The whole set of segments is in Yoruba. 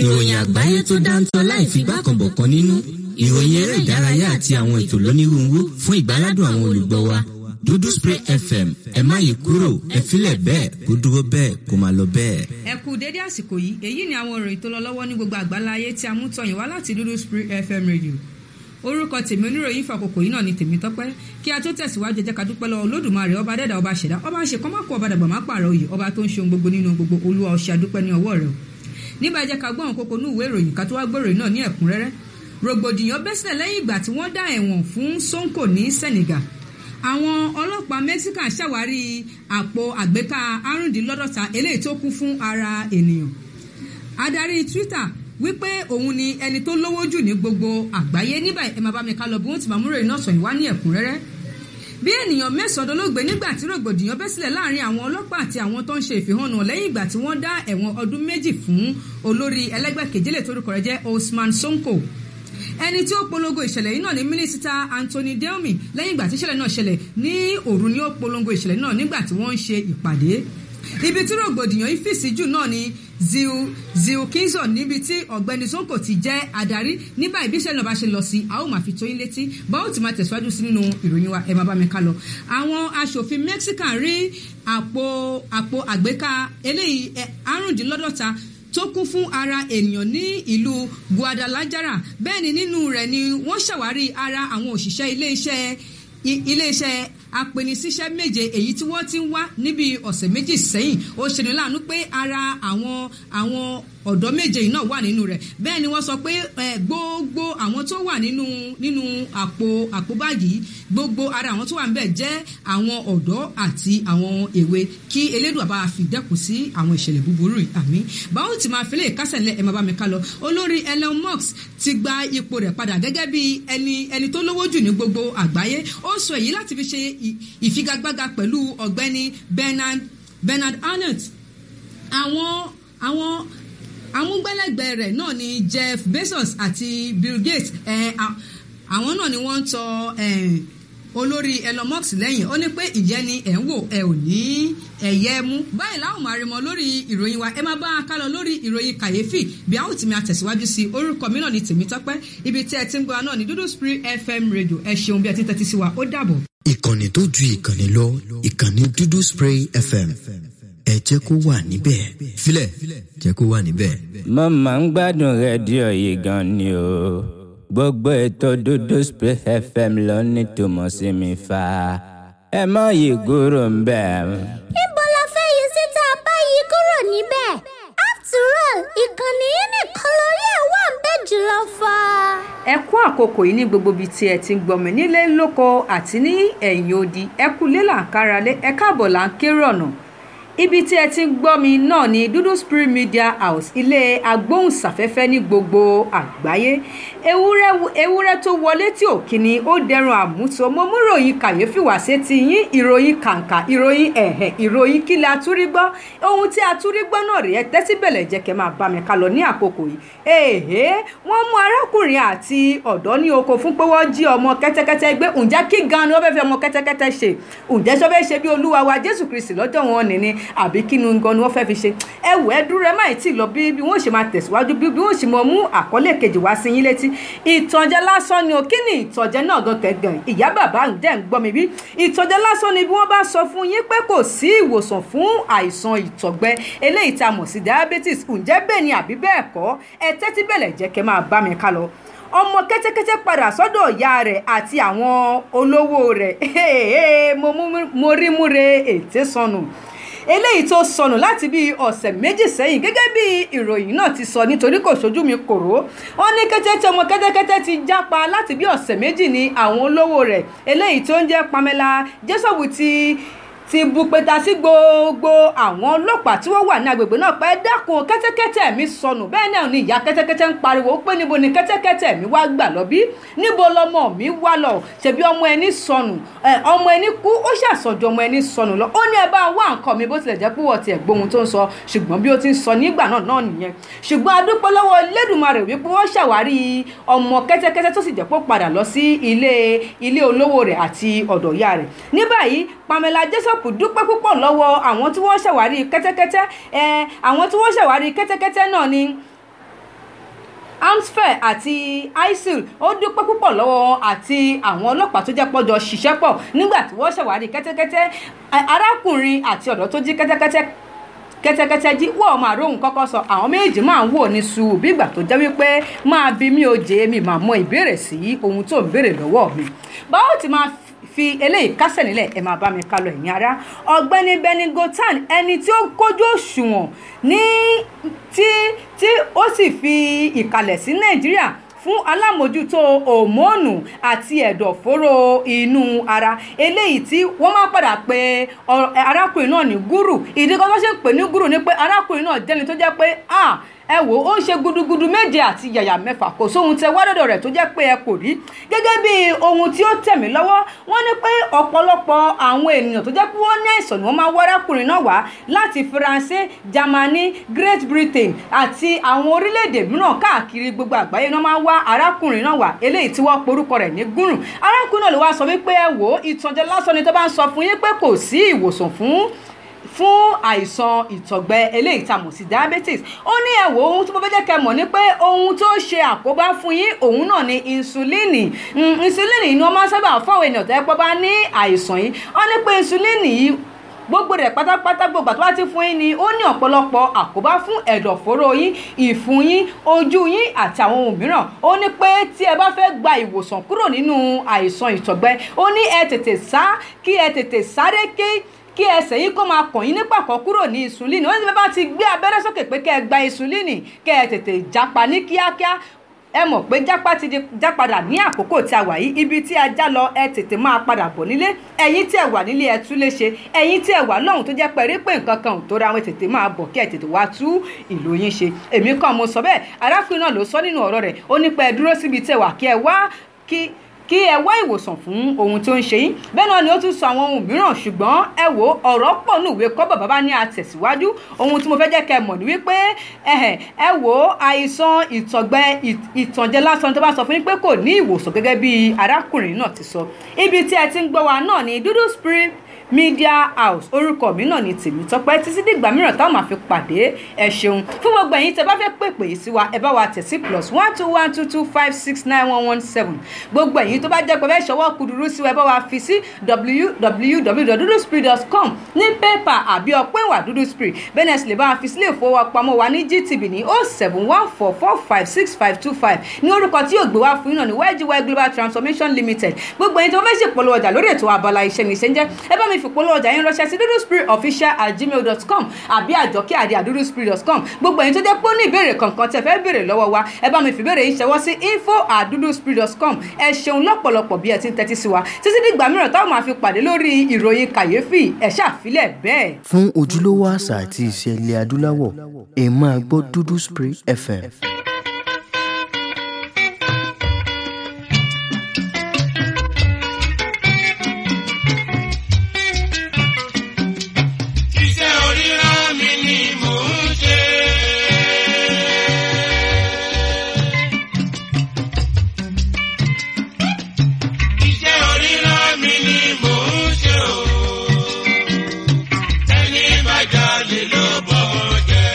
ìròyìn àgbáyé tó dáńtọ́ láì fi gbákanbọ̀kan nínú ìròyìn eré ìdárayá àti àwọn ètò lónírúurú fún ìgbáládùn àwọn olùgbọ́ wa dúdú spray fm ẹ má yí kúrò ẹ filẹ̀ bẹ́ẹ̀ kó dúró bẹ́ẹ̀ kó máa lọ bẹ́ẹ̀. ẹ kú dédé àsìkò yìí èyí ni àwọn ìròyìn tó lọ lọ́wọ́ ní gbogbo àgbáláyé tí a mú tọyìn wá láti dúdú spray fm radio orúkọ tèmi oníròyìn fàkókò yìí náà ni tèmi tọpẹ́ kí a tó tẹ̀síwájú jẹ́ ká dúpẹ́ lọ́wọ́ olódùmarè ọba dẹ́dà ọba ṣẹ̀dá ọba ṣe kọ́ má kó ọba dàgbà má pààrọ̀ òye ọba tó ń ṣe ohun gbogbo nínú gbogbo olúwa ọṣẹ adúpẹ́ ní ọwọ́ rẹ̀ o níbà jẹ́ ká gbọ́n kókó ní ìwé ìròyìn ká tó wá gbọ́ ìròyìn náà ní ẹ̀kúnrẹ́rẹ́ rògbòdìyàn bẹ́ sílẹ̀ lẹ́yìn ìgbà tí wọ́n dá ẹ̀wọ̀n fún sonko ní senegal àwọn ọlọ́pàá mexican ṣàwárí àpò àgbéká àrùndínlọ́dọ́ta eléyìí tó kún fún ara ènìyàn adarí twitter wípé òun ni ẹni tó lówó jù ní gbogbo àgbáyé níbà ẹ máa bá mi ká lọ bí wọn ti máa múrò iná sọyìn wá ní ẹ̀kúnrẹ́rẹ́ bí ènìyàn mẹ́sàn-án dolóògbé nígbà tí rògbòdìyàn bẹ́ sílẹ̀ láàrin àwọn ọlọ́pàá àti àwọn tó ń ṣe ìfihànà lẹ́yìn ìgbà tí wọ́n dá ẹ̀wọ̀n ọdún méjì fún olórí ẹlẹ́gbẹ́ kejìlẹ̀ torúkọ rẹ̀ jẹ́ osman sonko ẹni tí ó polongo ìṣẹ̀lẹ̀ yìí náà ní mínísítà anthony delmi lẹ́yìn ìgbà tí ìṣẹ̀lẹ̀ náà ṣẹlẹ̀ ní òru ni ó polongo ìṣẹ̀lẹ̀ náà nígbà tí wọ́n ń ṣe ìpàdé ibi tí rògbòdìyàn yìí fèsì jù náà ni ziu ziu kinson níbi tí ọ̀gbẹ́ni sonko ti jẹ́ adarí nígbà ìbíṣẹ́ náà bá ṣe lọ sí a ó máa fi tó yín létí bá ó ti máa tẹ̀síwájú sí nínú ìròyìn wa ẹ máa bá mi ká lọ. àwọn aṣòfin mexican rí àpò àpò àgbéká eléyìí àrùndínlọ́dọ́ta tó kún fún ara ènìyàn ní ìlú guadalajara bẹ́ẹ̀ ni nínú rẹ̀ ni wọ́n ṣàwárí ara àwọn òṣìṣẹ́ iléeṣẹ́ iléeṣẹ́ apenisíṣẹ́ méje èyí tí wọ́n ti ń wá níbi ọ̀sẹ̀ méjì sẹ́yìn ó ṣeni láàánú pé ara àwọn àwọn ọ̀dọ́ méje yìí náà wà nínú rẹ̀ bẹ́ẹ̀ ni wọ́n sọ pé gbogbo àwọn tó wà nínú nínú àpò àpò báàgì gbogbo ara àwọn tó wà níbẹ̀ jẹ́ àwọn ọ̀dọ́ àti àwọn èwe kí elédùn àbá fi dẹ́kun sí àwọn ìṣẹ̀lẹ̀ búburú àmì báwo ti máa fẹ́lẹ̀ kásẹ̀lẹ̀ ẹ̀ máa bá mi ká lọ olórí Elon Musk ti gba ipò rẹ̀ padà gẹ́gẹ́ bí ẹni ẹni tó lówó jù ní gbogbo àgbáyé ó sọ èyí láti fi ṣe ìfigagbága pẹ̀lú ọ̀gbẹ́ni Bernard Bernard Arnault àwọn àwọn amúgbálẹ́gbẹ̀ẹ́ rẹ̀ náà ni Jeff Bezos àti Bill Gates àwọn náà ni wọ́n ń tọ olórí Elon Musk lẹ́yìn ó ní pé ìjẹ́ ni ẹ̀ ń wò ẹ̀ ò ní ẹ̀yẹ mú báyìí láwọn máa rí mọ lórí ìròyìn wa ẹ máa bá a ká lọ lórí ìròyìn kàyéfì bí àwọn tìmí àtẹ̀síwájú sí orúkọ mi náà ni Tèmítọ́pẹ́ ibi tí ẹ ti ń gbọ́ náà ni Dúdú Spirit FM radio ẹ ṣeun bí ẹ ti tẹ́tí sí wa ó dàbọ̀. ìkànnì tó ju ìkànnì lọ ìkànnì dúdú spray fm ẹ jẹ́ kó wà níbẹ̀ filẹ̀ jẹ́ kó wà níbẹ̀. mo máa ń gbádùn rédíò yìí gan ni o gbogbo ètò dúdú spray fm ló ní tòmọ̀ sí mi fa ẹ má yí kúrò ń bẹ̀. níbo la fẹ́ yí síta báyìí kúrò níbẹ̀ after all ìkànnì yìí nìkan lórí ẹ̀ wà ń bẹ̀ jùlọ fa. ẹ kú àkókò yìí ní gbogbo ibi tí ẹ ti ń gbọmọ nílé lóko àti ní ẹ̀yìn odi ẹ kú lé là ń káralé ẹ káàbọ̀ là ń kéré ọ̀nà ibi tí ẹ ti ń gbọ́ mi náà ni dúdú spirit media house ilé agbóhùnsáfẹ́fẹ́ ní gbogbo àgbáyé ewúrẹ́ ewúrẹ́ tó wọlé tí ò kíni ó dẹrùn àmúso mo mú ìròyìn kàyéfì wá sétí yín ìròyìn kàǹkà ìròyìn ẹ̀hẹ̀ ìròyìn kí la túrí gbọ́ ohun tí a túrí gbọ́ náà rèé tẹ́tí bẹ̀lẹ̀ jẹ́ kẹ́ máa bá mi ká lọ ní àkókò yìí èhè wọ́n mú arákùnrin àti ọ̀dọ́ ní oko fún pé wọ́n jí ọmọ kẹ́tẹ́kẹ́tẹ́ gbé ǹjẹ́ kí gan ni wọ́n fẹ́ fi ọmọ kẹ́tẹ́kẹ́tẹ́ ṣe ǹjẹ́ sọ fẹ́ ṣe bí olúwa wa jésù kristi lọ́jọ́ wọn nìní àbí kí ni gan ni wọ́n fẹ́ fi ṣe ẹ wò ẹ dúró ẹ má tí ì lọ bí bí wọ́n ṣe máa tẹ̀síwájú bí bí wọ́n ṣe mọ mú àkọlé kejì wá sí yín létí ìtànjẹ lásán ni o kí ni ìtànjẹ náà gan kẹgàn ìyá bàbá ǹdẹ́ ń gbọ́ mi bí ìtànjẹ lásán ni bí wọ́n bá sọ fún yín pé kò sí ìwòsàn fún àìsàn ìtọ̀gbẹ eléyìí tá a mọ̀ sí diabetes ǹjẹ́ bẹ́ẹ̀ ni àbí bẹ́ẹ̀ kọ́ ẹ tẹ́tí bẹ̀lẹ̀ jẹ́ kẹ́ máa bá mi ká lọ ọmọ kẹ́tẹ́kẹ́tẹ́ padà sọ́dọ̀ ìyá rẹ̀ àti àwọn olówó rẹ̀ mo rí múre ètè sọnù eléyìí tó sọnù láti bíi ọ̀sẹ̀ méjì sẹ́yìn gẹ́gẹ́ bí ìròyìn náà ti sọ nítorí kò sójú mi kòró wọ́n ní kété tí ọmọ kẹ́tẹ́kẹ́tẹ́ ti jápa láti bí ọ̀sẹ̀ méjì ní àwọn olówó rẹ̀ eléyìí tó ń jẹ́ Pamela jésọ̀wù ti ti bu pẹta sí gbogbo àwọn ọlọ́pàá tí wọ́n wà ní agbègbè náà pé dákun kẹ́tẹ́kẹ́tẹ́ mi sọnù bẹ́ẹ̀ náà ni ìyá kẹ́tẹ́kẹ́tẹ́ ń pariwo pé níbo ni kẹ́tẹ́kẹ́tẹ́ mi wá gbà lọ bí níbo lọmọ mi wá lọ ṣebí ọmọ ẹni sọnù ọmọ ẹni kú ó ṣàṣọjọ ọmọ ẹni sọnù lọ ó ní ẹ bá wá nǹkan mi bó tilẹ̀ jẹ́ pé wọ́n ti ẹ̀gbóhun tó ń sọ ṣùgbọ́n bí ó ti ń sọ nígbà náà náà nìyẹn ṣùgbọ́n adúpẹ́ lọ́wọ́ Elédùmarè wípé wọ́n ṣàwárí ọmọ kẹ́tẹ́kẹ́tẹ́ tó sì jẹ́ pé ó padà lọ sí ilé ilé olówó rẹ̀ àti ọ̀dọ̀ ìyá rẹ̀ ní báyìí Pamela Joseph dúpẹ́ púpọ̀ lọ́wọ́ àwọn tí wọ́n ṣàwárí kẹ́tẹ́kẹ́tẹ́ ẹ àwọn tí wọ́n ṣàwárí kẹ́tẹ́kẹ́tẹ́ náà ni amsfair àti isil ó dúpẹ́ púpọ̀ lọ́wọ́ wọn àti àwọn ọlọ́pàá tó jẹ́ pọ́jọ ṣiṣẹ́ pọ̀ nígbà tí wọ́n ṣèwádìí kẹ́tẹ́kẹ́tẹ́ arákùnrin àti ọ̀dọ́ tó jí kẹ́tẹ́kẹ́tẹ́ kẹ́tẹ́kẹ́tẹ́ jí wọ́n máa róhùn kọ́kọ́ sọ àwọn méjì máa ń wò ní sùúrù bí ìgbà tó jẹ́ wípé máa bí mi ò jẹ́ mi máa mọ ìbéèrè sí ohun tó ń béèrè lọ́wọ́ mi báwo ti máa fi eléyìí kásẹ̀ nílẹ̀ ẹ máa bá mi kálọ ẹ̀yìn ara ọ̀gbẹ́ni Benny Gotan ẹni tí ó kójú òṣùwọ̀n ní tí tí ó sì fi ìkàlẹ̀ sí Nàìjíríà fún alámòjútó hòmónù àti ẹ̀dọ̀fóró inú ara eléyìí tí wọ́n máa padà pé arákùnrin náà ní gúrù ìdí kan tó ṣe ń pè ní gúrù ni pé arákùnrin náà jẹ́ni tó jẹ́ pé ah ẹ wò ó ń ṣe gudugudu méje àti yàyà mẹ́fà kò sóhun tẹ wá dọ̀dọ̀ rẹ̀ tó jẹ́ pé ẹ kò rí gẹ́gẹ́ bí ohun tí ó tẹ̀mí lọ́wọ́ wọ́n ní pé ọ̀pọ̀lọpọ̀ àwọn ènìyàn tó jẹ́ pé wọ́n ní àìsàn ni wọ́n máa wá arákùnrin náà wá láti faransé germany great britain àti àwọn orílẹ̀-èdè mìíràn káàkiri gbogbo àgbáyé náà máa wá arákùnrin náà wá eléyìí tí wọ́n porúkọ rẹ̀ ní gúrùn arákùnrin náà ló wá sọ wípé ẹ wò ó ìtànjẹ lásán ni tó bá ń sọ fún yín pé kò sí ìwòsàn fún fún àìsàn ìtọ̀gbẹ eléyìí tá a mọ̀ sí diabetes ó ní ẹ̀wọ̀ ohun tó bá jẹ́ kẹ́ mọ̀ ni pé ohun tó ṣe àkóbá fún yín òun náà ni insulini insulini ni wọ́n máa ń sábà fún àwọn ènìyàn tó yẹ pé bá ní àìsàn yìí ó ní pé insulini yìí gbogbo rẹ̀ pátápátá gbogbo àti wá ti fún yín ni ó ní ọ̀pọ̀lọpọ̀ àkóbá fún ẹ̀dọ̀fóró yín ìfun yín ojú yín àti àwọn ohun mìíràn ó ní pé tí ẹ bá fẹ́ gba ìwòsàn kúrò nínú àìsàn ìtọ̀gbẹ ó ní ẹ tètè sá kí ẹ tètè sáré kí kí ẹsẹ̀ yìí kó máa kàn yín nípa kan kúrò ní insulin wọ́n ti bá ti gbé abẹ́rẹ́ sókè pé kẹ́ ẹ gba insulin kẹ́ ẹ tètè jápa ní kíákíá ẹ mọ̀ pé jápa ti di jápadà ní àkókò tí a wà yìí ibi tí a já lọ ẹ tètè máa padà bọ̀ nílé ẹ̀yin tí ẹ wà nílé ẹ tún lè ṣe ẹ̀yin tí ẹ wà lọ́hùn tó jẹ́ pé rí pé nǹkan kan ò tó ra wọn tètè máa bọ̀ kí ẹ tètè wá tú ìlú yín ṣe èmi kan mo sọ bẹ́ẹ̀ arákùnrin náà ló sọ nínú ọ̀rọ̀ rẹ̀ ó ní pé ẹ dúró síbi tí ẹ wà kí ẹ wá kí kí ẹ wá ìwòsàn fún ohun tó ń ṣe yín bẹ́ẹ̀ náà ni ó tún sọ àwọn ohun mìíràn ṣùgbọ́n ẹ wo ọ̀rọ̀ pọ̀ ní ìwé kọ́ bàbá bá ní àtẹ̀síwájú ohun tí mo fẹ́ jẹ́ kẹ́ ẹ mọ̀ ní wípé ẹ wo àìsàn ìtọ̀gbẹ ìtànjẹ lásán tó bá sọ fún yín pé kò ní ìwòsàn gẹ́gẹ́ bí arákùnrin náà ti sọ ibi tí ẹ ti ń gbọ́ wa náà ni dúdú spirit media house orúkọ mi náà ni tèmítọ́pẹ́ títí dìgbà mìíràn táwọn máa fi pàdé ẹ ṣeun fún gbogbo ẹ̀yin tẹ́ bá fẹ́ pèpè sí wa ẹ bá wa tẹ̀ sí plus one two one two two five six nine one one seven gbogbo ẹ̀yin tó bá jẹ́ pé bẹ́ẹ̀ ṣọwọ́ kúdurú sí wa ẹ bá wa fi sí www.duduspirit.com ní pépà àbí ọpẹ́ ìwà dúdú spirit bẹ́ẹ̀ náà sì lè bá wa fi sílé ìfowópamọ́ wa ní gtb ní oh seven one four four five six five two five ní orúkọ tí yóò gbé wá fún yín náà ní ygy global transformation limited gbogbo ẹ̀yin tó fẹ́ ṣèpolówó ọjà lórí ètò abala iṣẹ́ ní iṣẹ́ ń jẹ́ ẹ bá mi fi polówó ọjà yín ránṣẹ́ sí duduspiritofficial at gmail dot com àbí àjọkẹ́ àdé àduduspirit dot com gbogbo ẹ̀yin tó jẹ́ pé ó ní ìbéèrè kankan tẹ́ fẹ́ béèrè lọ́wọ́ wa ẹ bá mi fi béèrè yín ṣẹwọ́ sí info at duduspirit dot com ẹ ṣeun lọ́pọ̀lọpọ̀ bí ẹ ti ń tẹ́tí sí wa títí dìgbà mìíràn táwọn máa fi pàdé lórí ìròyìn kàyéfì ẹ̀ ṣàfilẹ̀ bẹ́ẹ̀. fún ojúlówó àṣà àti ìṣe ilẹ̀ adúláwọ̀ ẹ máa gbọ́ dúdú spray fm. Iṣẹ́ oríran mi ni mò ń ṣe. Iṣẹ́ oríran mi ni mò ń ṣe o. Ẹni bá jalè ló bọ́mọ jẹ́.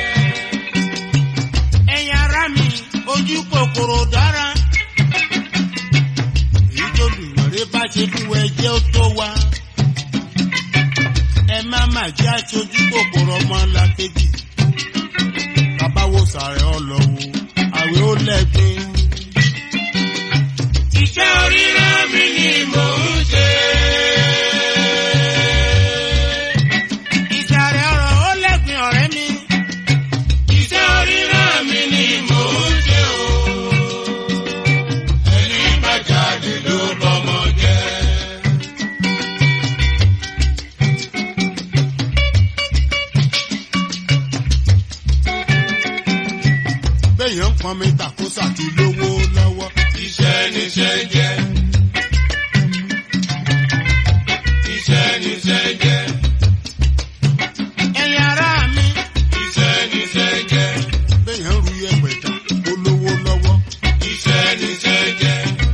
Ẹ̀yin ará mi, ojú kòkòrò dára. Èyí tó lùwẹ̀rẹ́ bá ṣe fún ẹjẹ́ ó tó wá ẹ má má jẹ́ aṣojú kòkòrò ọmọ ńlá kejì. bàbá wo sàrẹ̀ ọlọ́wọ́ àwẹ̀ ó lẹ́gbẹ́. iṣẹ́ oríran mi ni mò ń ṣe. ìsàrẹ̀ ọ̀rọ̀ ó lẹ́gbẹ́ ọ̀rẹ́ mi. iṣẹ́ oríran mi ni mò ń ṣe o. ẹni bá jáde ló bọ́mọ jẹ́. béèyàn ń pọn mi tàkósà ti lówó lọ́wọ́. iṣẹ́ níṣẹ́ jẹ́. iṣẹ́ níṣẹ́ jẹ́. ẹ̀yin ará mi. iṣẹ́ níṣẹ́ jẹ́. béèyàn ru ẹgbẹ̀ dà ó lówó lọ́wọ́. iṣẹ́ níṣẹ́ jẹ́.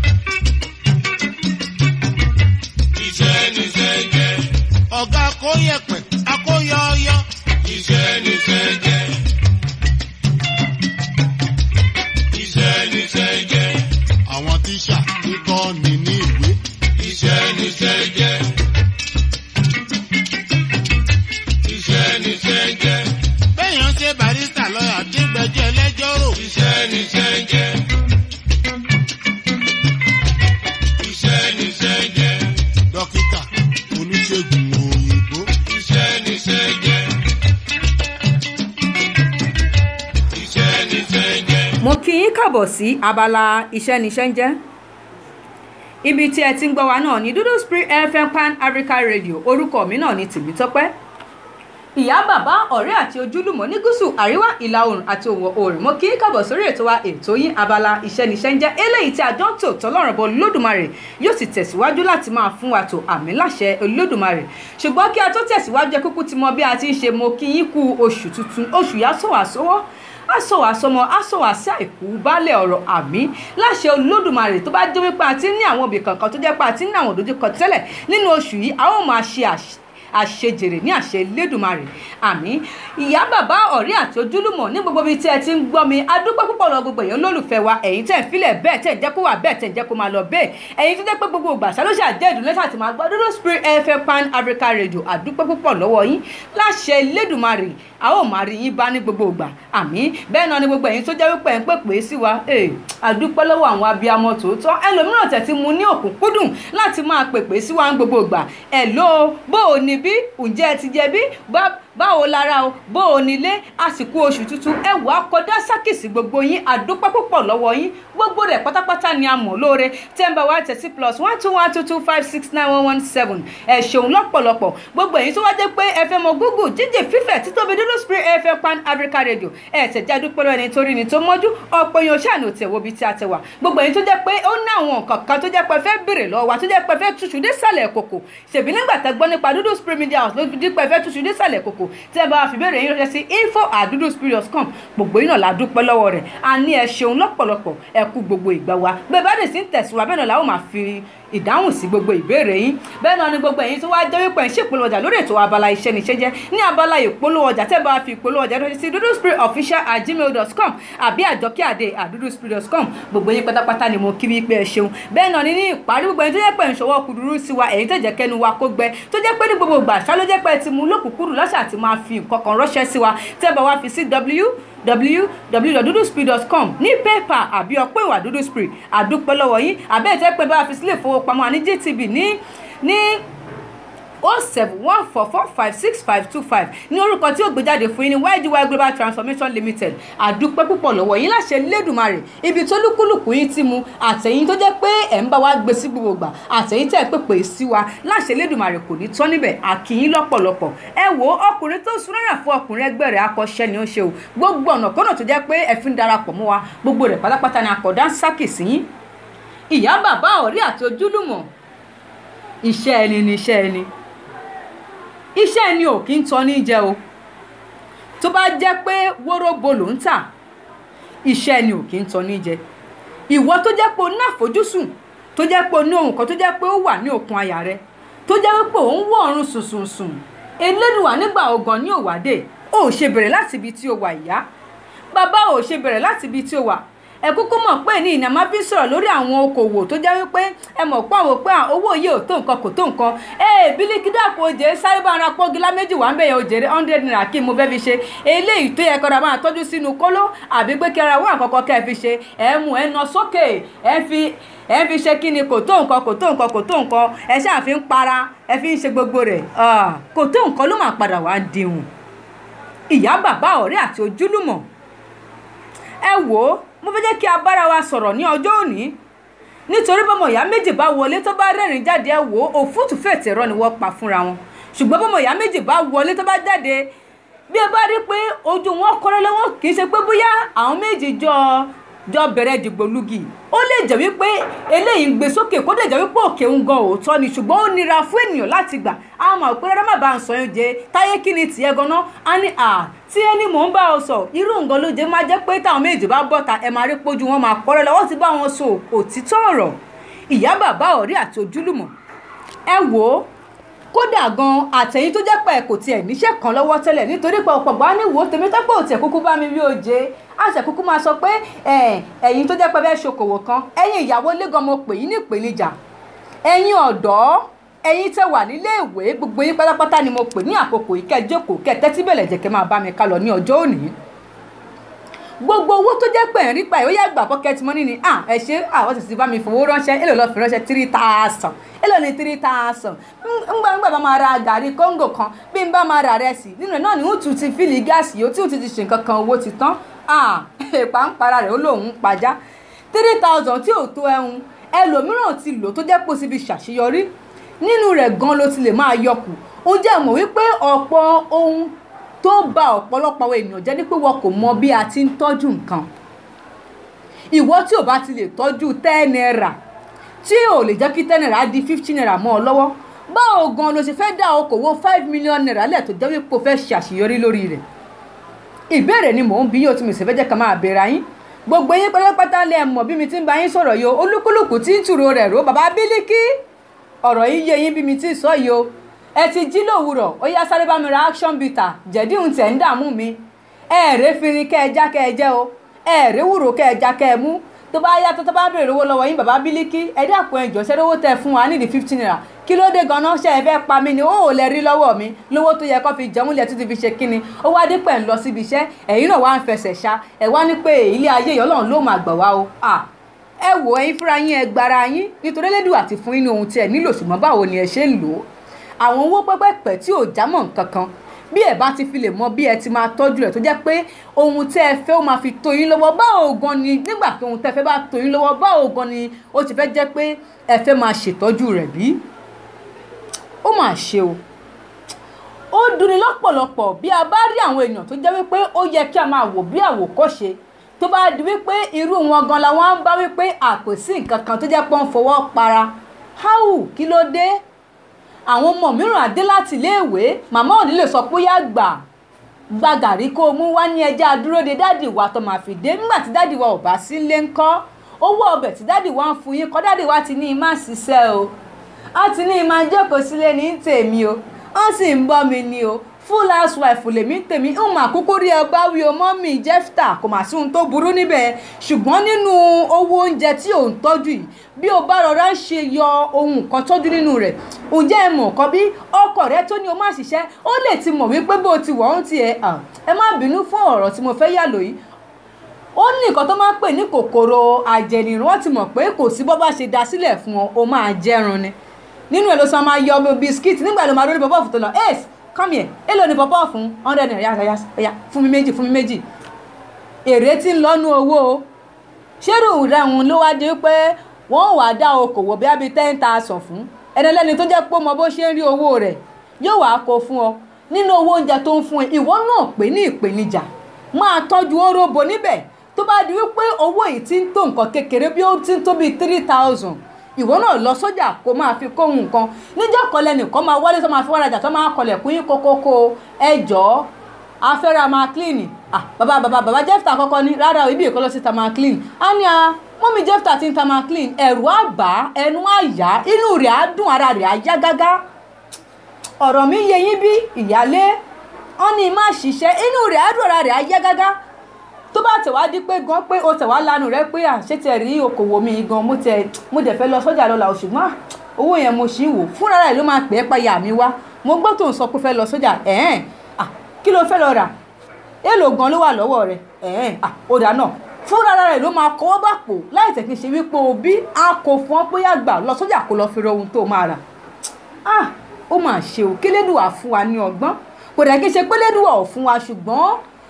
iṣẹ́ níṣẹ́ jẹ́. ọ̀gá akóyẹ̀pẹ̀ akóyọ̀ọ́yọ́. iṣẹ́ níṣẹ́ jẹ́. ẹjẹ́ lẹ́jọ́ rò. Iṣẹ́ níṣẹ́ jẹ́. Iṣẹ́ níṣẹ́ jẹ́. dókítà oníṣègùn òyìnbó. Iṣẹ́ níṣẹ́ jẹ́. Iṣẹ́ níṣẹ́ jẹ́. mo kí yín kàbọ̀ sí abala iṣẹ́ níṣẹ́ ń jẹ́ ibi tí ẹ ti ń gbọ́ wa náà ní dúdú spirit fm pan africa radio orúkọ mi náà ní tìmítọ́pẹ́ ìyá bàbá ọ̀rẹ́ àti ojúlùmọ̀ ní gúúsù àríwá ìlà oòrùn àti òwò oòrùn mo kí í kàbọ̀ sórí ètò wa ètò yín abala iṣẹ́ níṣẹ́ ń jẹ́ eléyìí tí àjọ ń tò tọ́lọ́run bọ lódùmarè yóò sì tẹ̀síwájú láti máa fún wa tó àmì láṣẹ olódùmarè ṣùgbọ́n kí a tó tẹ̀síwájú ẹ kúkú ti mọ bí a ti ń ṣe mo kí yín kú oṣù tuntun oṣù yá sọ̀wá sọ́wọ́ asọ̀wà sọmọ asọ̀wà sí àìkú baálẹ̀ ọ̀rọ̀ àmì láṣẹ olódùmarè tó bá jẹ́ wípé a ti ní àwọn òbí kankan tó jẹ́ pé a ti ní àwọn òdojúkọ tẹ́lẹ̀ nínú oṣù yìí a ó máa ṣe àṣ àṣejèrè ní àṣẹ lédùmarè àmì ìyá bàbá ọ̀rẹ́ àti ojúlùmọ̀ ní gbogbo ibi tí ẹ ti ń gbọ́ mi adúpẹ́ púpọ̀ lọ gbogbo èèyàn olólùfẹ́ wa ẹ̀yin tẹ̀ ń filẹ̀ bẹ́ẹ̀ tẹ̀ ń jẹ́ kó wà bẹ́ẹ̀ tẹ̀ ń jẹ́ kó máa lọ bẹ́ẹ̀ ẹ̀yin tó jẹ́ pé gbogbo ìgbà ṣálóṣà àjẹ́ ìdùnnú lẹ́tà àti máa gbọ́ dúró spirit fm pan africa radio adúpẹ́ púpọ̀ lọ́wọ́ yín láṣẹ lédùmarè a ó máa rí yín bá ní gbogbo ìgbà àmì bẹ́ẹ̀ náà ni gbogbo ẹ̀yin tó jẹ́ wípé ẹ̀ ń pè pé sí wa àdúpẹ́ lọ́wọ́ àwọn abiyamọ tòótọ́ ẹlòmíràn tẹ̀ ti mu ní òkúnkúndùn láti máa pè pé sí wa ní gbogbo ìgbà ẹ̀ ló bó o ní bí ǹjẹ́ ẹ ti jẹ bí báwo lára o bó o nílé àsìkò oṣù tuntun ẹ wà á kọjá sákìsì gbogbo yín àdúpẹ́ púpọ̀ lọ́wọ́ yín gbogbo rẹ̀ pátápátá ni a mọ̀ lóore tẹ́ǹbà wa tẹ̀sí plus one two one two two five six nine one one seven ẹ̀ ṣeun lọ́pọ̀lọpọ̀ gbogbo èyí tó wá jẹ́ pé ẹ fẹ́ mọ google jíjẹ fífẹ̀ títóbi dúdú spirit fm pan africa radio ẹ̀ tẹ̀ já dúpẹ́ lọ́wọ́ ẹni torí ni tó mọ́jú ọ̀pọ̀ èèyàn ṣàánú tẹ̀ wo ibi tí a tẹ̀ wà gbogbo èyí tó jẹ́ pé ó ní àwọn nǹkan kan tó jẹ́ pé fẹ́ bèrè lọ́wọ́ wa tó jẹ́ pé fẹ́ túṣu dé sàlẹ̀ kòkò ṣèbí nígbà tẹ́ gbọ́ nípa dúdú spirit media house ló fi dípẹ́ fẹ́ túṣu dé sàlẹ̀ kòkò tí ẹ bá wa fi béèrè yín ránṣẹ́ sí info at duduspirit.com gbogbo yín náà la dúpẹ́ lọ́wọ́ rẹ̀ a ní ẹ ṣeun lọ́pọ̀lọpọ̀ ẹ kú gbogbo ìgbà wa bẹ́ẹ̀ bá dẹ̀ sí ń tẹ̀síwá bẹ́ẹ̀ náà la ó máa fi ìdáhùn sí gbogbo ìbéèrè yín bẹ́ẹ̀ náà ni gbogbo ẹ̀yin tó wá jẹ́ wípé ẹ̀ ń ṣèpolówó ọjà lórí ètò abala iṣẹ́ níṣẹ́ jẹ́ ní abala ìpolówó ọjà tẹ́ bá fi ìpolówó ọjà lórí sí duduspiritofficial at gmail dot com àbí àjọkẹ́ àdé at duduspirit dot com gbogbo yín pátápátá ni mo kí wípé ẹ ṣeun bẹ́ẹ̀ náà ni ní ìparí gbogbo ẹ̀yin tó jẹ́ pé ń ṣọwọ́ kúdurú sí wa ẹ̀yin tó jẹ́ kẹ́nu wa kó gbẹ tó jẹ́ pé ní gbogbo ìgbà ṣá ló jẹ́ pé ẹ ti mú lókùnkúrú lọ́sà àti máa fi nǹkan kan ránṣẹ́ sí wa tẹ́ bá wá fi sí w www.duduspirit.com ní pépà àbí ọpẹ́ ìwà duduspirit àdúpẹ́ lọ́wọ́ yín àbẹ́ẹ̀tẹ́ pé bá a fi sílẹ̀ ìfowópamọ́ ní gtb ní ní o seven one four four five six five two five ní orúkọ tí ó gbé jáde fún yín ní ygy global transformation limited àdúpẹ́ púpọ̀ lọ́wọ́ yín láṣẹ lẹ́dùnmarè ibi tó lúkúlùkù yín ti mu àtẹ̀yìn tó jẹ́ pé ẹ̀ ń bá wa gbé sí gbogbo gbà àtẹ̀yìn tẹ̀ pé pè sí wa láṣẹ lẹ́dùnmarè kò ní tán níbẹ̀ àkìyín lọ́pọ̀lọpọ̀ ẹ wo ọkùnrin tó sun náírà fún ọkùnrin ẹgbẹ́ rẹ̀ akọ́ṣẹ́ ni ó ṣe o gbogbo ọ̀nà kọ́nà tó jẹ́ pé ẹ fi ń darapọ̀ mọ́ wa gbogbo rẹ̀ pátápátá ni akọ̀dá ń sákì sí yín ìyá bàbá ọ̀rẹ́ àti ojúlùmọ̀ iṣẹ́ ẹni ni iṣẹ́ ẹni iṣẹ́ ẹni ò kí ń tọ́ ní jẹ o tó bá jẹ́ pé wórógbó ló ń tà iṣẹ́ ẹni ò kí ń tọ́ ní jẹ ìwọ tó jẹ́ pé o ní àfojúsùn tó jẹ́ pé o ní ohun kan tó jẹ́ pé ó wà ní òkun àyà rẹ tó jẹ́ wípé ò ń wọ̀ ọ̀run sùnsùnsùn elédùnwà nígbà ogan ní òwádé ó ṣe bẹ̀rẹ̀ láti ibi tí o wà ìyá bàbá ò ṣe bẹ̀rẹ̀ láti ibi tí o wà ẹ kúkú mọ̀ pé ní ìnà máa fi sọ̀rọ̀ lórí àwọn okòwò tó jẹ́ wípé ẹ mọ̀ pé àwọn pé owó yìí ò tó nǹkan kò tó nǹkan ẹ bílíkì dàpọ̀ òjè sáré bá ara pọ́gilá méjì wà ń bẹ̀yẹ òjèrè hundred naira kí mo fẹ́ fi ṣe eléyìí tó yẹ kọ́ra máa tọ́jú sínú kóló àbí pé kí ara wà àkọ́kọ́ kẹ́ ẹ fi ṣe ẹ mú ẹ nà sókè ẹ fi ẹ fi ṣe kí ni kò tó nǹkan kò tó nǹkan kò tó nǹkan ẹ ṣáà fi ń para ẹ fi ń ṣe gbogbo rẹ̀ kò tó nǹkan ló máa padà wá dìhùn ìyá bàbá ọ̀rẹ́ àti ojúlùmọ̀ ẹ wò ó mo fẹ́ jẹ́ kí a bára wa sọ̀rọ̀ ní ọjọ́ òní nítorí bọ́mọ ìyá méjì bá wọlé tó bá rẹ́rìn jáde ẹ wò ó òfútù fètè rọ ni wọ́n pa fúnra wọn ṣùgbọ́n bọ́mọ ìyá méjì bá wọlé tó bá jáde bí ẹ bá rí pé ojú wọn kọ́rẹ́ lọ́wọ́ kì í ṣe pé bóyá àwọn méjì jọ jọ bẹ̀rẹ̀ dìgbòlugi ó lè jẹ́ wípé eléyìí ń gbé sókè kó lè jẹ́ wípé òkè ń gan òótọ́ ni ṣùgbọ́n ó nira fún ènìyàn láti gbà á mọ̀ pé rárá má bá ń sọ yín jẹ táyé kí ni tiẹ̀ ganan á ní à tí ẹni mò ń bá ọ sọ irú nǹkan ló jẹ́ má jẹ́ pé táwọn méjì bá bọ́ta ẹ máa rí pójú wọn máa kọ́rẹ́ lọ́wọ́ ti bá wọn sọ òtítọ́ ọ̀rọ̀ ìyá bàbá ọ̀rẹ́ àti ojúlùmọ̀ ẹ wò ó kódà gan àtẹ̀yìn tó jẹ́ pé ẹ kò tiẹ̀ níṣẹ́ kan lọ́wọ́ tẹ́lẹ̀ nítorí pé ọ̀pọ̀ gbà ní wò ó tèmi tọ́pọ̀ òtí ẹ̀ kúkú bá mi rí oje àṣẹ kúkú máa sọ pé ẹ̀yin tó jẹ́ pé bẹ́ẹ̀ ṣokòwò kan ẹ̀yin ìyàwó lẹ́gàn mo pè yín ní ìpèníjà ẹ̀yin ọ̀dọ́ ẹ̀yin tẹ́ wà nílé ìwé gbogbo yín pátápátá ni mo pè ní àkókò yìí kẹ́ jókòó kẹ́ tẹ́tí bẹ̀lẹ̀ jẹ́ kẹ́ máa bá mi ká lọ ní ọjọ́ òní gbogbo owó tó jẹ́ pé ẹ̀rí pa ẹ̀ ó yá gbà pocket money ni ah ẹ ṣe àwọn sì ti bá mi fowó ránṣẹ́ èlò lọ́ọ́ fi ránṣẹ́ three thousand èlò ní three thousand ńgbà ńgbà bá máa ra gàrí kóńgò kan bí n bá máa ra rẹ̀ sí nínú ẹ̀ náà ni ó tún ti fílì gáàsì yóò tí ó ti ti ṣe nǹkan kan owó ti tán ah èèpà ń para rẹ̀ ó lóun pajá three thousand tí ò tó ẹ̀hún ẹlòmíràn ti lò tó jẹ́ pé ó ti fi ṣàṣeyọrí nínú rẹ̀ gan ló ti lè máa yọkù ó jẹ́ mọ̀ wípé ọ̀pọ̀ ohun tó ba ọ̀pọ̀lọpọ̀ àwọn ènìyàn jẹ́ ní pé wọn kò mọ bí a ti ń tọ́jú nǹkan ìwọ tí ò bá ti lè tọ́jú ten naira tí ò lè jẹ́ kí ten naira di fifteen naira mọ́ ọ lọ́wọ́ báwo gan ló ṣe fẹ́ dá okòwò five million naira lẹ̀ tó jẹ́ wípé o fẹ́ ṣàṣeyọrí lórí rẹ̀ ìbéèrè ni mò ń bí yóò tí mi sì fẹ́ jẹ́ ká máa bèèrè ayín gbogbo yín pátápátá lẹ mọ̀ bí mi ti ń bá yín sọ̀rọ̀ yìí o olúkúlùkù tí ń tùrò rẹ̀ ró bàbá bílíkì ọ̀rọ̀ yìí yé yín bí mi ti sọ yìí o ẹ ti jí lòwúrọ̀ ó yá sáré bá mi ra action bitter jẹ̀díhùn tẹ̀ ń dààmú mi ẹ̀ẹ́rẹ́ firin kẹ́ ẹ já kẹ́ ẹ jẹ́ o ẹ̀ẹ́rẹ́ wúrò kẹ́ ẹ já kẹ́ ẹ mú tó bá yá tó tó bá bèrè owó lọ́wọ́ yín bàbá bílíkì ẹ dàpọ̀ ẹ̀jọ̀ ṣẹ́ lówó tẹ fún wa nídìí fifteen naira kí ló dé ganan ṣe ẹ fẹ́ pa mí ni ó ò lẹ rí lọ́wọ́ mi lówó tó yẹ kó fi jẹun lẹ tó ti fi ṣe kíni ó wá dé pẹ̀ ń lọ síbi iṣẹ́ ẹ̀yin náà wá ń fẹsẹ̀ ṣá ẹ̀ wá ní pé ilé ayé yìí ọlọ́run ló máa gbà wá o ẹ wò ẹ̀yin fúnra yín ẹ gbára yín nítorí Elédùà ti fún yín ní ohun tí ẹ nílò ṣùgbọ́n báwo ni ẹ ṣe ń lò ó àwọn owó pẹ́pẹ́pẹ́ tí ò jámọ́ nǹkan kan bí ẹ bá ti fi lè mọ bí ẹ ti máa tọ́jú rẹ̀ tó jẹ́ pé ohun tí ẹ fẹ́ ó máa fi tó yín lọ́wọ́ báwo gan ni nígbà tí ohun tí ẹ fẹ́ bá tó yín lọ́wọ́ báwo gan ni ó ti fẹ́ jẹ́ pé ẹ fẹ́ máa ṣètọ́jú rẹ̀ bí ó máa ṣe o ó dunni lọ́pọ̀lọpọ̀ bí a bá rí àwọn èèyàn tó jẹ́ wípé ó yẹ kí a máa wò bí àwòkọ́ṣe tó bá di wípé irú wọn gan la wọn bá wípé àpèsí nǹkan kan tó jẹ́ pé wọ́n fọwọ́ para háù kí ló dé àwọn ọmọ mìíràn àdé láti iléèwé màmá ò ní lè sọ pé yá gbà gba gàrí kó o mú wá ní ẹja dúró de dáàdì wa tó máa fi dé nígbà tí dáàdì wa ò bá sí ilé ńkọ́ owó ọbẹ̀ tí dáàdì wa ń fún yín kọ́ dáàdì wa ti ní í má ṣiṣẹ́ o a ti ní í máa jókòó sílé ní tèmi o wọ́n sì ń bọ́ mi ni o full housewife lèmi tèmi ń mà kúkú rí ẹ bá wí o mọ́mì jẹ́fta kò mà sí ohun tó burú níbẹ̀ ṣùgbọ́n nínú owó oúnjẹ tí ò ń tọ́jú yìí bí o bá rọra ń ṣe yọ ohun kan tọ́jú nínú rẹ̀ ǹjẹ́ ẹ mọ̀ kan bí ọkọ rẹ tó ní o má ṣiṣẹ́ ó lè ti mọ̀ wípé bó ti wọ̀ ń tiẹ̀ ẹ má bínú fún ọ̀rọ̀ tí mo fẹ́ yà lò yìí ó ní nǹkan tó máa ń pè ní kòkòrò àjẹnìrún wọ́n ti mọ̀ pé kò sí bọ́ bá ṣe dá sílẹ̀ fún ọ o máa jẹrun ni nínú ẹ̀ ló sọ máa yọ bisikíìtì nígbà ló máa lórí bọ́bọ́ fún tó lọ ace come here èlò ní bọ́bọ́ fún hundred naira yára yára fún mi méjì fún mi méjì èrè tí ń lọ́nu owó o ṣérù rẹ̀ ń ló wá di pé wọ́n wàá dá okòwò bí abi ten thousand fún ẹni lẹ́ni tó jẹ́ pé mo bó ṣe ń rí owó rẹ̀ yóò wàá kó fún ọ nínú owó oúnjẹ tó ń fún ẹ ìwọ náà pè ní ìpèníjà máa tọ́jú oróbo níbẹ̀ tó bá di wípé owó yìí ti ń tó nǹkan kékeré bí ó ti ń tó bíi three thousand ìwọ náà lọ sọ́jà kó máa fi kóhun nǹkan níjọ́ kan lẹ́nìkan máa wọlé tó máa fi wárajà tó máa kọlẹ̀ kún yín kókókó ẹjọ́ afẹ́ra máa clean ah bàbá bàbá bàbá jẹ́fta kọ́kọ́ ní rárá ibi ìkọlọ́ sí ta máa clean á ní a mọ́mí jẹ́fta ti ń ta máa clean ẹ̀rù àbá ẹnu àyà inú rẹ̀ á dùn ara rẹ̀ á yá gágá ọ̀rọ̀ mi yé yín bí ìyálé wọn ní má ṣiṣẹ́ inú rẹ̀ á dùn ara rẹ̀ á yá gágá tó bá tẹ̀ wá di pé gan pé o tẹ̀ wá lanu rẹ pé à ṣé tẹ̀ rí okòwò mi gan mo tẹ̀ mo dẹ̀ fẹ́ lọ sọ́jà lọ́la ṣùgbọ́n owó yẹn mo ṣì ń wò fúnra rẹ̀ ló máa pè é payà mi wá mo gbọ́ tó ń sọ pé fẹ́ lọ sọ́jà ẹ̀ẹ́n à kí ló fẹ́ lọ rà èèlò gan ló wà lọ́wọ́ rẹ̀ ẹ̀ẹ́n à ó dà náà fúnra rẹ̀ ló máa kọ́wọ́ bà pò láì tẹ̀ kí n ṣe wípé òbí a kò fún ọ pé yá gbà lọ sọ́jà kó lọ fi rọ ohun tó máa rà ah ó mà ṣe ò kélédùà fún wa ní ọgbọ́n kò dẹ̀ kí n ṣe pélédùà ò fún wa ṣùgbọ́n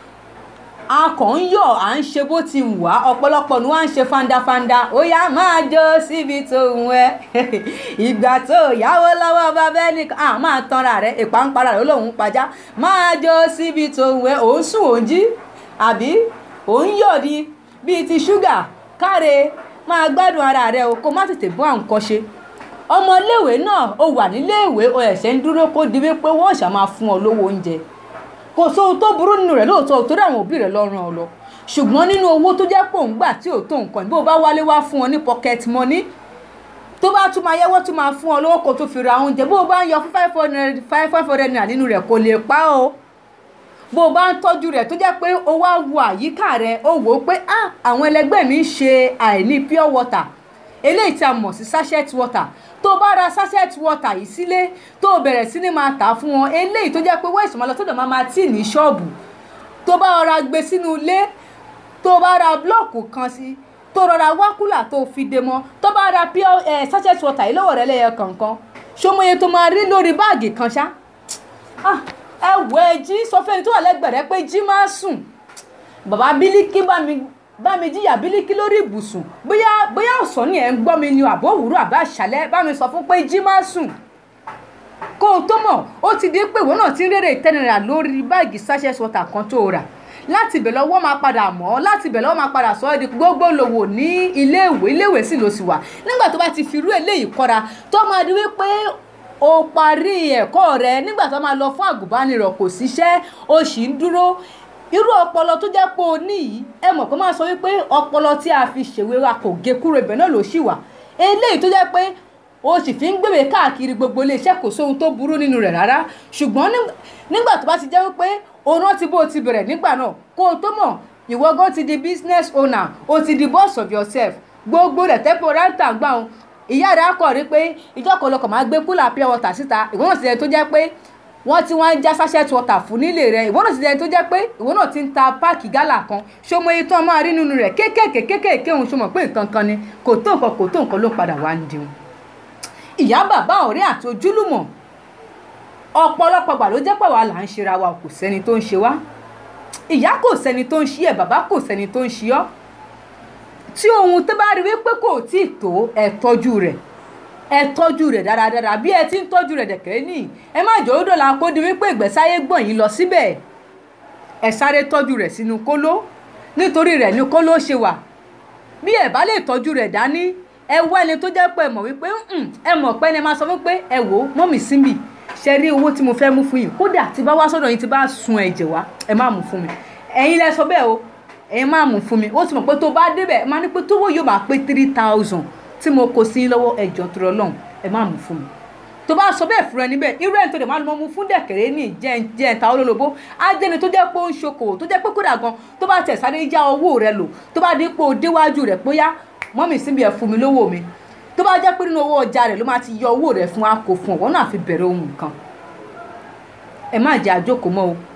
a kàn ń yọ̀ à ń ṣe bó ti wù wá ọ̀pọ̀lọpọ̀ ni wọ́n á ń ṣe fandafanda ó yá máa jó síbi tó wù ẹ́ ìgbà tó yáwó lọ́wọ́ bàbá ẹnìkan à máa tanra rẹ̀ ìpàǹpara rẹ̀ ó lóun pajá máa jó síbi tó wù ẹ́ òun sùn òun jí àbí òun yọ̀ ni bíi ti ṣúgà káre máa gbádùn ara rẹ̀ o kó má tètè bọ́ àǹkan ṣe ọmọléèwé náà ó wà níléèwé o ẹ̀ṣẹ̀ ń dúró kó di wípé wọ́n ṣà máa fún ọ lówó oúnjẹ kò sóhun tó burú nínú rẹ̀ lóòótọ́ torí àwọn òbí rẹ̀ lọ́rùn ọ lọ ṣùgbọ́n nínú owó tó jẹ́ pò ń gbà tí ò tó nǹkan bí o bá wálé wá fún ọ ní pocket money tó bá tún máa yẹ́wọ́ tún máa fún ọ lówó kó tó fi ra oúnjẹ bó o bá ń yọ fún five hundred five hundred naira nínú rẹ̀ kò lè pa o bó o bá ń tọ́jú rẹ̀ tó jẹ́ pé o wá wo àyíká rẹ̀ o wò ó pé ah àwọn ẹlẹgbẹ́ mi ń ṣe àìní pure water eléyìí tí a mọ̀ sí sachet water tó o bá ra sachet water yìí sílé tó o bẹ̀rẹ̀ sí ni máa tà á fún wọn eléyìí tó jẹ́ pé wọ́n ìsọ̀mọ́ lọ sọ́dọ̀ máa máa tì ní ṣọ́ọ̀bù tó bá ọra gbé sínú ilé tó bá ra blọọkù kan sí tó rọra wá kúlà tó fi dé mọ́ tó bá ra pure ẹ sachet water yìí lọ́wọ́ rẹ lẹ́yẹ kọ̀ọ̀kan ṣọmọye tó máa rí lórí báàgì kan ṣá Ah, ẹ wọ ẹ jí sọ fẹ́ni tó wà lẹ́gbẹ̀ẹ́ rẹ pé jí máa sùn bàbá bílíkì bá mi bá mi jíyà bílíkì lórí ibùsùn bóyá bóyá ọ̀sán ni ẹ̀ ń gbọ́ mi ni àbọ̀ òwúrọ̀ àbá àṣálẹ́ bá mi sọ fún pé jí máa sùn kó o tó mọ̀ ó ti di pé ìwọ náà ti ń rèrè ten naira lórí báàgì sachet water kan tó o rà láti ibẹ̀ lọ́wọ́ máa padà mọ́ láti ibẹ̀ lọ́wọ́ máa padà sọ ẹ́ di gbogbo lòwò ní iléèwé iléèwé sì ló sì wà nígbà tó bá ti fi irú eléyìí kọ́ra tó máa di wípé o parí ẹ̀kọ́ rẹ nígbà tó máa lọ fún àgùnbánirọ̀ kò síṣẹ́ o sì ń dúró irú ọpọlọ tó jẹ́ pé o ní yìí ẹ mọ̀ kó máa sọ wípé ọpọlọ tí a fi ṣèwé wa kò gé kúrò ibẹ̀ náà ló ṣì wà eléyìí tó jẹ́ pé o sì fi ń gbèwé káàkiri gbogbo iléeṣẹ́ kò sóhun tó burú nínú rẹ̀ rárá ṣùgbọ́n nígbà- nígbà tó bá ti jẹ́ wípé o rántí bó o ti bẹ̀rẹ̀ nígbà náà kó o tó mọ̀ ìwọ gan ti di business owner o ti di boss of yourself gbogbo rẹ̀ tẹ́pọ̀ rántà gbà wọn ìyá rẹ̀ á kọ̀ rí pé ìjọ kan lọkọ̀ máa gbé kúlà pure water síta ìwọ náà ti rẹ̀ tó jẹ́ pé wọ́n ti wá ń já sachet water fún nílé rẹ̀ ìwọ náà ti rẹ̀ tó jẹ́ pé ìwọ náà ti ń ta páàkì gálà kan ṣọmọ iye tán máa rí nínú rẹ̀ kéékèèké kéékèèké òun ṣọmọ pé nǹkan kan ni kò tó nǹkan kò tó nǹkan ló padà wá ń diun ìyá bàbá ọ̀rẹ́ àti ojúlùmọ̀ ọ̀pọ̀lọpọ̀ gbà ló jẹ́ pé àwa là ń ṣera wa kò sẹ́ni tó ń ṣe wá ìyá kò sẹ́ni tó ń ṣe ẹ̀ bàbá kò sẹ́ni tó ń ṣe ọ́ tí ohun tó bá rí wípé kò tí ì tó ẹ tọ́jú rẹ̀ ẹ tọ́jú rẹ̀ dáradára bí ẹ ti ń tọ́jú rẹ̀ dẹ̀kẹ́ ní ẹ má jẹ́ ó dọ̀la kó di wípé ìgbẹ́sáyé gbọ̀n yín lọ síbẹ̀ ẹ sáré tọ́jú rẹ̀ sínú kóló nítorí rẹ̀ ní kóló ṣe wà bí ẹ bá lè tọ́jú rẹ̀ dání ẹ wá ẹni tó jẹ́ pé ẹ mọ̀ wípé "Mm, ẹ mọ̀ pé ẹni máa sọ wípé ẹ wò ó mọ́mì síbì ṣe rí owó tí mo fẹ́ mú fún yín kódà tí bá wá sọ́dọ̀ yín tí bá sun ẹ̀jẹ̀ wá ẹ má mú fún mi ẹ̀yin lẹ sọ bẹ́ẹ̀ o ẹ má mú fún mi ó ti mọ̀ pé tó bá débẹ̀ ẹ máa ní pé tówó yóò máa pé three thousand tí mo kó sí lọ́wọ́ ẹ̀jọ̀ tó rọ lọ́hùn ẹ má mú fún mi tó bá sọ bẹ́ẹ̀ fún ẹ níbẹ̀ irú ẹ̀ tó dẹ̀ máa lọ mú fún dẹ̀kẹ̀rẹ́ ní jẹ́ ẹ̀ta olólobó á jẹ́ni tó jẹ́ pé ó ń ṣokòwò tó jẹ́ pé kódà gan tó bá tẹ̀ sáré já owó rẹ lò tó bá dín pé o déwájú rẹ̀ bóyá mọ́mì síbi ẹ̀ fún mi lówó mi tó bá jẹ́ pé nínú owó ọjà rẹ̀ ló máa ti yọ owó rẹ̀ fún akò fún ọ̀wọ́n náà fi bẹ̀rẹ̀ ohun kan ẹ má jẹ́ àjókòó mọ́ o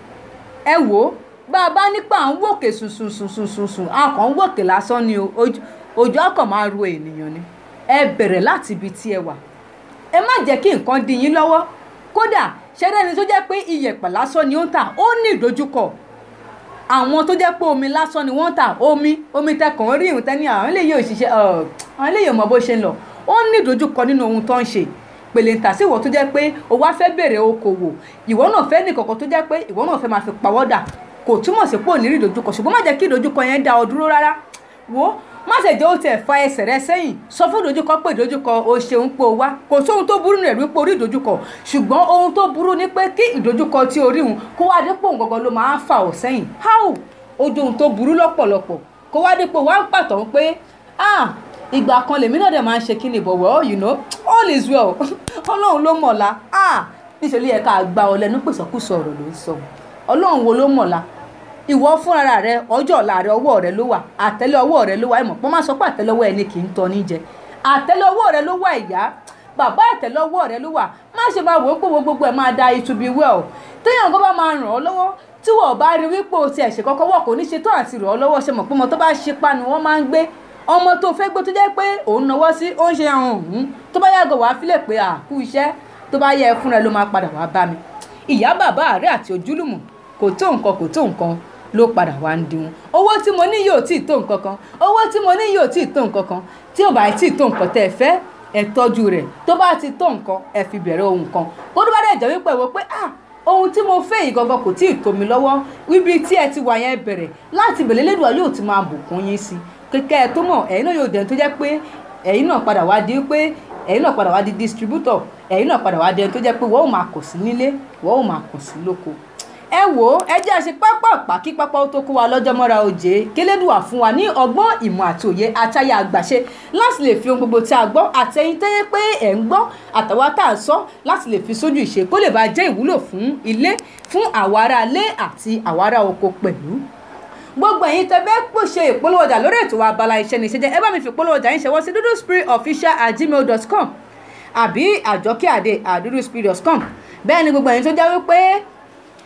ẹ wò ó bá a bá nípa à ń wòkè sùnsùnsùnsùnsùn a kàn ń wòkè lásán ni o ojú- ojú ọkàn máa ro ènìyàn ni ẹ bẹ̀rẹ̀ láti ibi tí ẹ wà ẹ má jẹ́ kí nǹkan di yín lọ́wọ́ kódà ṣẹ́rẹ́ ni tó jẹ́ pé iyẹ̀pẹ̀ lásán ni ó ń tà ó ní ìdojúkọ àwọn tó jẹ́ pé omi lásán ni wọ́n ń tà omi omi tẹkàn rí ìhùn tẹ́ni àwọn eléyìí ò ṣiṣẹ́ ọ̀, àwọn eléyìí ò mọ bó ṣe ń lọ ó ní ìdojúkọ nínú ohun tó ń ṣe pèlè ń tà sí ìwọ tó jẹ́ pé o wá fẹ́ bèrè okòwò ìwọ náà fẹ́ ní kọ̀kọ́ tó jẹ́ pé ìwọ náà fẹ́ máa fi pawọ́dà kò túmọ̀ sí pé ò ní rí ìdojúkọ ṣùgbọ́n má jẹ́ kí ìdojúkọ yẹn dá ọ dúró rárá wo má ṣe jẹ́ ó tiẹ̀ fa ẹsẹ̀ rẹ sẹ́yìn sọ fún ìdojúkọ pé ìdojúkọ o ṣeun pé o wá kò sóhun tó burú nínú ẹ̀rí pé orí ìdojúkọ ṣùgbọ́n ohun tó burú ni pé kí ìdojúkọ tí orí hun kó wá dípò gangan ló máa ń fà ọ́ sẹ́yìn how ojú ohun tó burú lọ́pọ̀lọpọ̀ kó wá dípò wá ń pàtó pé ah ìgbà kan lèmi náà dẹ̀ máa ń ṣe kíni but well you know all is well ọlọ́run ló mọ̀la ah níṣẹ́ yẹ ká gba ọ lẹ́nu pèsòkúsọ ọ̀rọ̀ ló ń sọ ọlọ́run wo ló mọ̀la ìwọ fúnra rẹ ọjọ́ ọ̀la rẹ ọwọ́ rẹ ló wà àtẹ́lẹ̀ ọwọ́ rẹ ló wà ẹ̀mọ̀ pọ́n má sọ pé àtẹ́lẹwọ́ ẹni kì í tọ́ ní jẹ àtẹ́lẹ̀ ọwọ́ rẹ ló wà ìyá bàbá àtẹ́lẹ̀ ọwọ́ rẹ ló wà má ṣe máa wò ó pé wo gbogbo ẹ̀ máa da itu be well téèyàn kan bá máa ràn ọ́ lọ́wọ́ tí wọ́n bá rí wípé o ti ẹ̀ṣẹ̀ kọ́kọ́ wọ̀ kò ní ṣe tó àti ràn ọ́ lọ́wọ́ ṣe mọ̀ pé ọmọ tó bá ṣe pa ni wọ́n máa ń gbé ọmọ tó fẹ́ gbé tó jẹ́ pé òun náwó sí ó ń ṣe àwọn òun tó bá yàgò wá fílẹ̀ pé àkú iṣẹ́ tó bá yẹ fúnra ẹ ló máa padà wá bá mi ìyá bàbá rẹ àti ojúlùmọ̀ kò tó nǹkan kò tó nǹkan ló padà wá ń dín owó tí mo ní yóò tí ì tó nǹkan kan owó tí mo ní yóò tí ì tó nǹkan kan tí ò bá tí ì tó nǹkan tẹ́ ẹ fẹ́ ẹ tọ́jú rẹ̀ tó bá ti tó nǹkan ẹ fi bẹ̀rẹ̀ ohun kan kó tó bá dẹ̀ jẹ́ wípé wo pé ah ohun tí mo fẹ́ yìí gangan kò tí ì tó mi lọ́wọ́ wíbi tí ẹ ti wà yẹn bẹ̀rẹ̀ láti bẹ̀rẹ̀ lédùá yóò ti máa bùkún yín sí kíkẹ́ ẹ tó mọ̀ ẹ̀yin náà yóò dẹ̀ tó jẹ́ pé ẹ̀yin náà padà wá di pé ẹ̀yin náà padà wá di distributor ẹ̀yin náà padà wá di ẹni tó jẹ́ pé wọ́n ò máa kò sí nílé wọ́n ò máa kò sí lóko ẹ wò ó ẹ jẹ́ àṣẹ pápá kí pápá ó tó kó wa lọ́jọ́ mọ́ra òjé kélédùà fún wa ní ọgbọ́n ìmọ̀ àti òye àtayà àgbàṣe láti lè fi ohun gbogbo tí a gbọ́ àtẹ̀yìn tẹ́yẹ pé ẹ̀ ń gbọ́ àtàwa tá à ń sọ láti lè fi sójú ìṣe kó lè bá jẹ́ ìwúlò fún ilé fún àwa ará ilé àti àwa ará oko pẹ̀lú gbogbo ẹ̀yin tẹ́ fẹ́ pòṣe ìpolówó ọjà lórí ètò abala iṣẹ́ ní ìṣẹ́jẹ́ ẹ bá mi fi ìpolówó ọjà yín ṣẹwọ́ sí dúdú spirit official at gmail dot com àbí àjọkẹ́ àdé at dúdú spirit dot com bẹ́ẹ̀ ni gbogbo ẹ̀yin tó jẹ́ wípé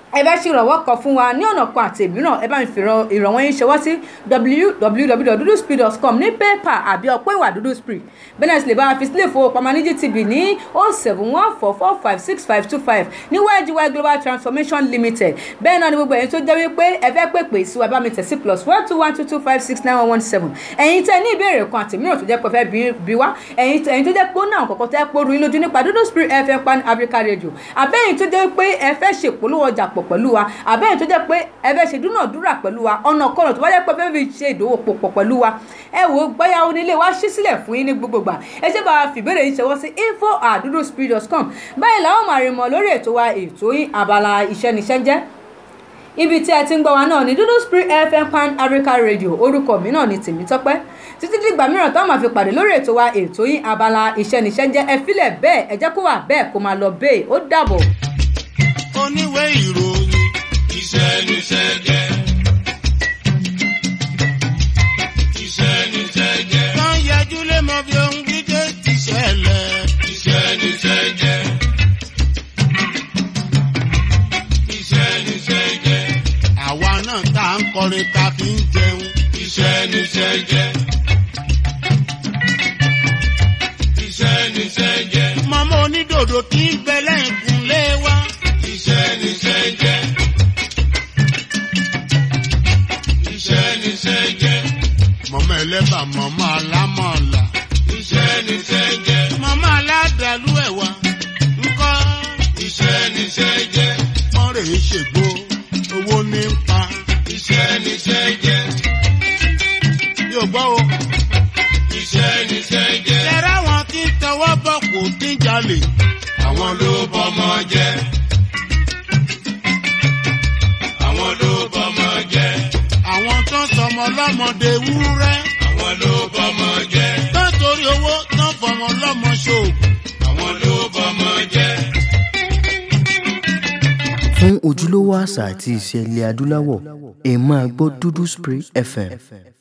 ẹ bá ṣe ìrànwọ́ kan fún wa ní ọ̀nà kan àti mìíràn ẹ bá mi fi ìran- ìrànwọ́ yín ṣọwọ́ sí www.duduspree.com ní pépà àbí ọ̀pọ̀ ìwà dúdú spree bẹ́ẹ̀ sì lè bá wa fi sílẹ̀ ìfowópamọ́ ní gtb ní oh seven one four four five six five two five ní ygy global transformation limited bẹ́ẹ̀ náà ni gbogbo ẹ̀yin tó jẹ́ wípé ẹ fẹ́ pèpè sí wa ẹ bá mi tẹ̀ sí plus one two one two two five six nine one one seven ẹ̀yin tẹ́ ní ìbéèrè kan àti mìíràn tó jẹ́ pé ẹ fẹ́ bí- bí wá ẹ̀yin ẹ̀yin tó jẹ́ pé ó náà kọ̀ọ̀kan tẹ́ pé ó ru yín lójú nípa dúdú spree fm pan africa radio àbẹ́yìn tó jẹ́ pé ẹ fẹ́ ṣèpolówó ọjà pọ̀ pẹ̀lú wa àbẹ́yìn tó jẹ́ pé ẹ fẹ́ ṣe dúnàdúrà pẹ̀lú wa ọ̀nà kọ̀ọ̀nà tó bá jẹ́ pé ẹ fẹ́ fi ṣe ìdòwò pọ̀ pọ̀ pẹ̀lú wa ẹ wò ó gbọ́yà onílé wa ṣí sílẹ̀ fún yín ní gbogbo gbà ẹ ṣe bá wa fìbéèrè yín ṣọwọ́ sí info at duduspree.com báyìí làwọn máa rí mọ lórí ètò wa ètò yín abala iṣẹ́ níṣẹ́ jẹ́ ibi tí ẹ ti ń gbọ́ wa náà ní dúdú spirit fm pan africa radio orúkọ mi náà ní tèmítọ́pẹ́ títí dìgbà mìíràn táwọn máa fi pàdé lórí ètò wa ètò yín abala iṣẹ́ níṣẹ́ jẹ́ ẹ filẹ̀ bẹ́ẹ̀ ẹ jẹ́ kó wà bẹ́ẹ̀ kó máa lọ bẹ́ẹ̀ ó dàbọ̀. oníwé ìròyìn iṣẹ́ níṣẹ́ jẹ́. iṣẹ́ níṣẹ́ jẹ́. kan yẹjú lé mọ bí ohun gígé ti ṣẹlẹ̀. iṣẹ́ níṣẹ́ jẹ́. iṣẹ́ níṣẹ́ jẹ́. àwa náà tá à ń kọrin ta fi ń jẹun. iṣẹ́ níṣẹ́ jẹ́. iṣẹ́ níṣẹ́ jẹ́. màmá onídòdò kì í bẹ lẹ́yìnkùnlé wa. iṣẹ́ níṣẹ́ jẹ́. iṣẹ́ níṣẹ́ jẹ́. màmá ẹlẹ́bà màmá alámọ̀ọ̀là. iṣẹ́ níṣẹ́ jẹ́. màmá aládàlú ẹ̀wà. ńkọ́ iṣẹ́ níṣẹ́ jẹ́. mọ́rẹ̀ ṣègbó owó ní ń pa. iṣẹ́ níṣẹ́ jẹ́. yóò gbọ́ o. iṣẹ́ níṣẹ́ jẹ́. ṣẹ̀rá wọn tí ń tọwọ́ bọ̀ kò tí ń jalè. àwọn ló bọ́mọ jẹ́. àwọn ló bọ́mọ jẹ́. àwọn tó ń sọmọ lọ́mọdé wúrẹ́. àwọn ló bọ́mọ jẹ́. tó ń torí owó tó ń fọmọ lọ́mọ ṣòògùn. àwọn ló bọ́mọ jẹ́. fún ojúlówó àṣà àti ìṣe ilẹ̀ adúláwọ̀ ẹ máa gbọ́ dúdú spray fm